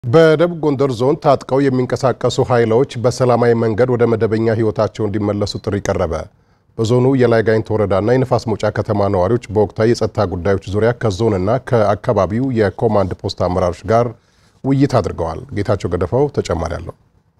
በደቡብ ጎንደር ዞን ታጥቀው የሚንቀሳቀሱ ኃይሎች በሰላማዊ መንገድ ወደ መደበኛ ሕይወታቸው እንዲመለሱ ጥሪ ቀረበ። በዞኑ የላይ ጋይንት ወረዳና የንፋስ መውጫ ከተማ ነዋሪዎች በወቅታዊ የጸጥታ ጉዳዮች ዙሪያ ከዞንና ከአካባቢው የኮማንድ ፖስት አመራሮች ጋር ውይይት አድርገዋል። ጌታቸው ገደፋው ተጨማሪ አለው።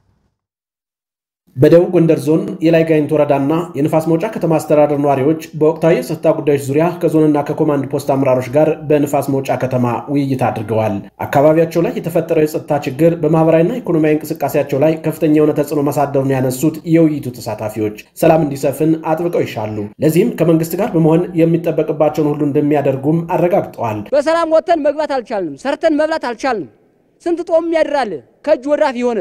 በደቡብ ጎንደር ዞን የላይ ጋይንት ወረዳና የንፋስ መውጫ ከተማ አስተዳደር ነዋሪዎች በወቅታዊ የጸጥታ ጉዳዮች ዙሪያ ከዞንና ከኮማንድ ፖስት አመራሮች ጋር በንፋስ መውጫ ከተማ ውይይት አድርገዋል። አካባቢያቸው ላይ የተፈጠረው የጸጥታ ችግር በማህበራዊና ኢኮኖሚያዊ እንቅስቃሴያቸው ላይ ከፍተኛ የሆነ ተጽዕኖ ማሳደሩን ያነሱት የውይይቱ ተሳታፊዎች ሰላም እንዲሰፍን አጥብቀው ይሻሉ፣ ለዚህም ከመንግስት ጋር በመሆን የሚጠበቅባቸውን ሁሉ እንደሚያደርጉም አረጋግጠዋል። በሰላም ወጥተን መግባት አልቻልንም። ሰርተን መብላት አልቻልንም። ስንት ጦም ያድራል ከእጅ ወዳፍ የሆነ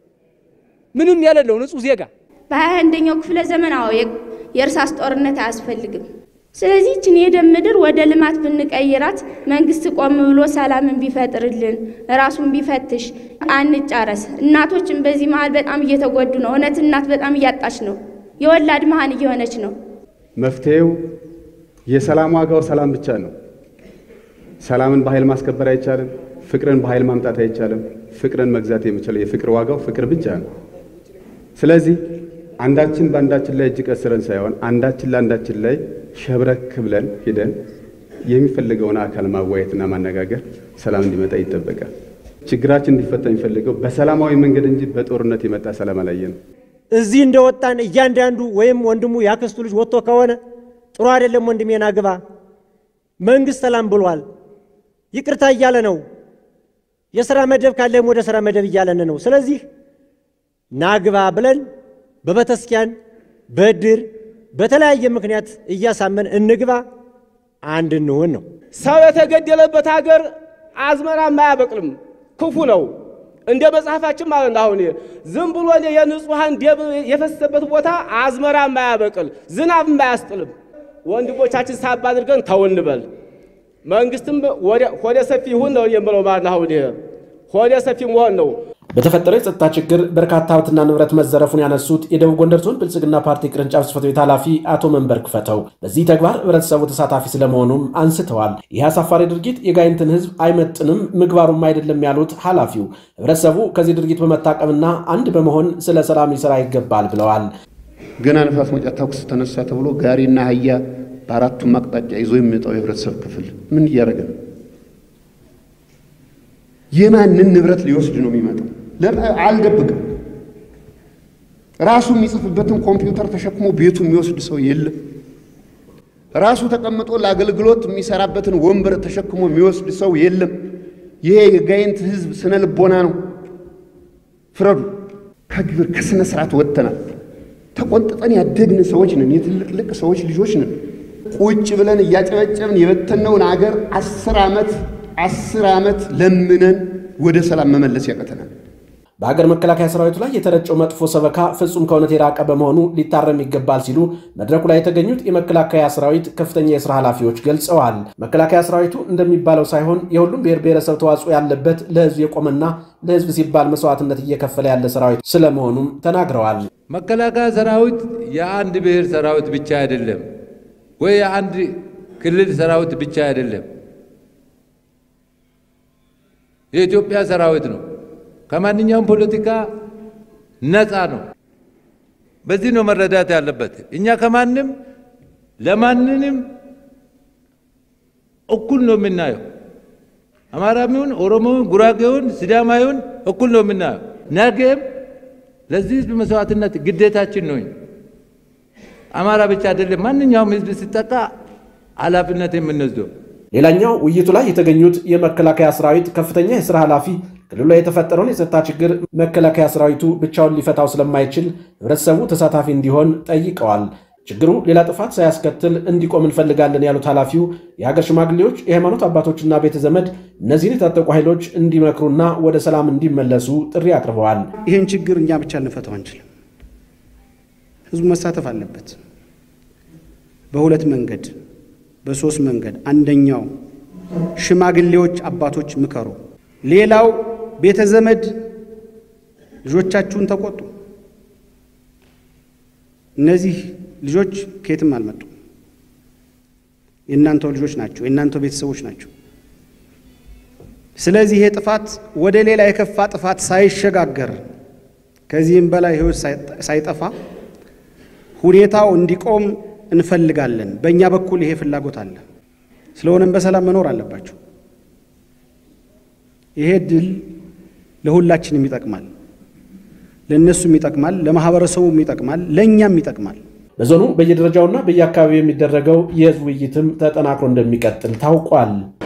ምንም የሌለው ንጹህ ዜጋ በሀያ አንደኛው ክፍለ ዘመን አዎ የእርሳስ ጦርነት አያስፈልግም። ስለዚህ ይችን የደም ምድር ወደ ልማት ብንቀይራት መንግስት ቆም ብሎ ሰላምን ቢፈጥርልን ራሱን ቢፈትሽ አንጫረስ። እናቶችን በዚህ መሀል በጣም እየተጎዱ ነው። እውነት እናት በጣም እያጣች ነው። የወላድ መሀን እየሆነች ነው። መፍትሄው የሰላም ዋጋው ሰላም ብቻ ነው። ሰላምን በኃይል ማስከበር አይቻልም። ፍቅርን በኃይል ማምጣት አይቻልም። ፍቅርን መግዛት የሚችለው የፍቅር ዋጋው ፍቅር ብቻ ነው። ስለዚህ አንዳችን በአንዳችን ላይ እጅ ቀስረን ሳይሆን አንዳችን ለአንዳችን ላይ ሸብረክ ብለን ሂደን የሚፈልገውን አካል ማዋየትና ማነጋገር ሰላም እንዲመጣ ይጠበቃል። ችግራችን እንዲፈታ የሚፈልገው በሰላማዊ መንገድ እንጂ በጦርነት የመጣ ሰላም አላየንም። እዚህ እንደወጣን እያንዳንዱ ወይም ወንድሙ ያክስቱ ልጅ ወጥቶ ከሆነ ጥሩ አይደለም፣ ወንድሜና ግባ። መንግስት ሰላም ብሏል፣ ይቅርታ እያለ ነው። የሥራ መደብ ካለም ወደ ሥራ መደብ እያለን ነው። ስለዚህ ናግባ ብለን በቤተክርስቲያን በድር በተለያየ ምክንያት እያሳመን እንግባ፣ አንድ እንሆን ነው። ሰው የተገደለበት ሀገር አዝመራም አያበቅልም፣ ክፉ ነው። እንደ መጽሐፋችን ማለት ነው። አሁን ዝም ብሎ የንጹሐን ደም የፈሰሰበት ቦታ አዝመራም አያበቅል፣ ዝናብም አያስጥልም። ወንድሞቻችን ሳባ አድርገን ተው እንበል። መንግስትም ሆደ ሰፊ ይሁን ነው የምለው ማለት ነው። አሁን ሆደ ሰፊ መሆን ነው። በተፈጠረው የጸጥታ ችግር በርካታ ሀብትና ንብረት መዘረፉን ያነሱት የደቡብ ጎንደር ዞን ብልጽግና ፓርቲ ቅርንጫፍ ጽሕፈት ቤት ኃላፊ አቶ መንበር ክፈተው በዚህ ተግባር ህብረተሰቡ ተሳታፊ ስለመሆኑም አንስተዋል። ይህ አሳፋሪ ድርጊት የጋይንትን ህዝብ አይመጥንም፣ ምግባሩም አይደለም ያሉት ኃላፊው ህብረተሰቡ ከዚህ ድርጊት በመታቀምና አንድ በመሆን ስለ ሰላም ሊሰራ ይገባል ብለዋል። ገና ንፋስ መውጫ ተኩስ ተነሳ ተብሎ ጋሪና አህያ በአራቱም አቅጣጫ ይዞ የሚመጣው የህብረተሰብ ክፍል ምን እያደረገ ነው? የማንን ንብረት ሊወስድ ነው የሚመጣው? አልደብቅም። ራሱ የሚጽፍበትን ኮምፒውተር ተሸክሞ ቤቱ የሚወስድ ሰው የለም። ራሱ ተቀምጦ ለአገልግሎት የሚሰራበትን ወንበር ተሸክሞ የሚወስድ ሰው የለም። ይሄ የጋይንት ህዝብ ስነ ልቦና ነው። ፍረዱ። ከግብር ከስነ ስርዓት ወጥተናል። ተቆንጥጠን ያደግን ሰዎች ነን። የትልቅልቅ ሰዎች ልጆች ነን። ቁጭ ብለን እያጨበጨብን የበተነውን አገር አስር ዓመት አስር ዓመት ለምነን ወደ ሰላም መመለስ ያቀተናል። በሀገር መከላከያ ሰራዊቱ ላይ የተረጨው መጥፎ ሰበካ ፍጹም ከእውነት የራቀ በመሆኑ ሊታረም ይገባል ሲሉ መድረኩ ላይ የተገኙት የመከላከያ ሰራዊት ከፍተኛ የስራ ኃላፊዎች ገልጸዋል። መከላከያ ሰራዊቱ እንደሚባለው ሳይሆን የሁሉም ብሔር ብሔረሰብ ተዋጽኦ ያለበት ለህዝብ የቆመና ለህዝብ ሲባል መስዋዕትነት እየከፈለ ያለ ሰራዊት ስለመሆኑም ተናግረዋል። መከላከያ ሰራዊት የአንድ ብሔር ሰራዊት ብቻ አይደለም፣ ወይ የአንድ ክልል ሰራዊት ብቻ አይደለም። የኢትዮጵያ ሰራዊት ነው። ከማንኛውም ፖለቲካ ነፃ ነው። በዚህ ነው መረዳት ያለበት። እኛ ከማንም ለማንንም እኩል ነው የምናየው። አማራሚውን፣ ኦሮሞውን፣ ጉራጌውን፣ ሲዳማዊውን እኩል ነው የምናየው። ነገም ለዚህ ህዝብ መስዋዕትነት ግዴታችን ነው። አማራ ብቻ አይደለም፣ ማንኛውም ህዝብ ሲጠቃ ኃላፊነት የምንወስደው ሌላኛው ውይይቱ ላይ የተገኙት የመከላከያ ሰራዊት ከፍተኛ የስራ ኃላፊ ክልሉ ላይ የተፈጠረውን የጸጥታ ችግር መከላከያ ሰራዊቱ ብቻውን ሊፈታው ስለማይችል ህብረተሰቡ ተሳታፊ እንዲሆን ጠይቀዋል። ችግሩ ሌላ ጥፋት ሳያስከትል እንዲቆም እንፈልጋለን ያሉት ኃላፊው የሀገር ሽማግሌዎች፣ የሃይማኖት አባቶችና ቤተ ዘመድ እነዚህን የታጠቁ ኃይሎች እንዲመክሩና ወደ ሰላም እንዲመለሱ ጥሪ አቅርበዋል። ይህን ችግር እኛ ብቻ ልንፈታው አንችልም። ህዝቡ መሳተፍ አለበት በሁለት መንገድ በሶስት መንገድ። አንደኛው ሽማግሌዎች አባቶች ምከሩ። ሌላው ቤተ ዘመድ ልጆቻችሁን ተቆጡ። እነዚህ ልጆች ከየትም አልመጡም። የእናንተው ልጆች ናቸው። የእናንተው ቤተሰቦች ናቸው። ስለዚህ ይሄ ጥፋት ወደ ሌላ የከፋ ጥፋት ሳይሸጋገር ከዚህም በላይ ሕይወት ሳይጠፋ ሁኔታው እንዲቆም እንፈልጋለን። በእኛ በኩል ይሄ ፍላጎት አለ። ስለሆነም በሰላም መኖር አለባቸው። ይሄ ድል ለሁላችንም ይጠቅማል። ለእነሱም ይጠቅማል፣ ለማህበረሰቡም ይጠቅማል፣ ለእኛም ይጠቅማል። በዞኑ በየደረጃውና በየአካባቢው የሚደረገው የህዝብ ውይይትም ተጠናክሮ እንደሚቀጥል ታውቋል።